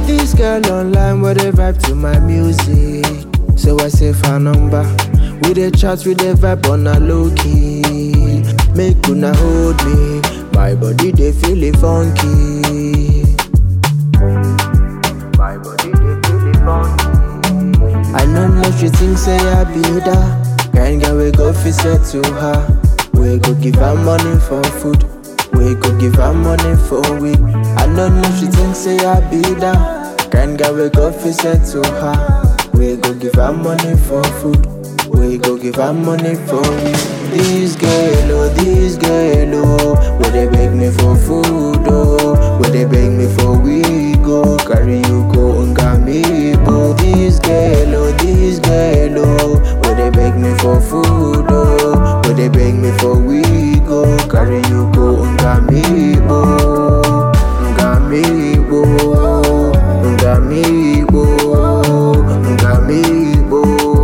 this girl online with a vibe to my music. So I save her number. We dey chat, we dey vibe on a low key. Make una hold me. My body they feel it funky. My body they feel it funky. I know know she think say I be that Kind girl we go fi set to her We go give her money for food We go give her money for weed I know know she think say I be that Kind girl we go fi set to her We go give her money for food We go give her money for weed This girl oh, this girl oh Where they beg me for food oh Where they beg me for weed go Carry you go Ngamibo This girl oh, this girl oh Where they beg me for food oh Where they beg me for weed go Carry you go Ngamibo Ngamibo Ngamibo Ngamibo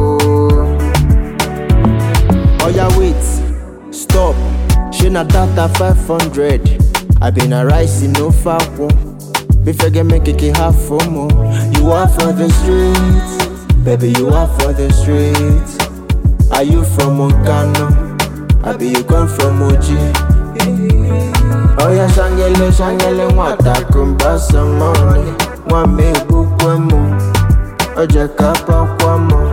Oya wait, stop. She na data 500. I been a rice in no far Before get make it half for more. You are for the streets, baby. You are for the streets. Are you from Moncano? I be you come from Oji. Oya shangele shangele mwata kumba some money. Mwame bukwemo, oje kapa kwamo.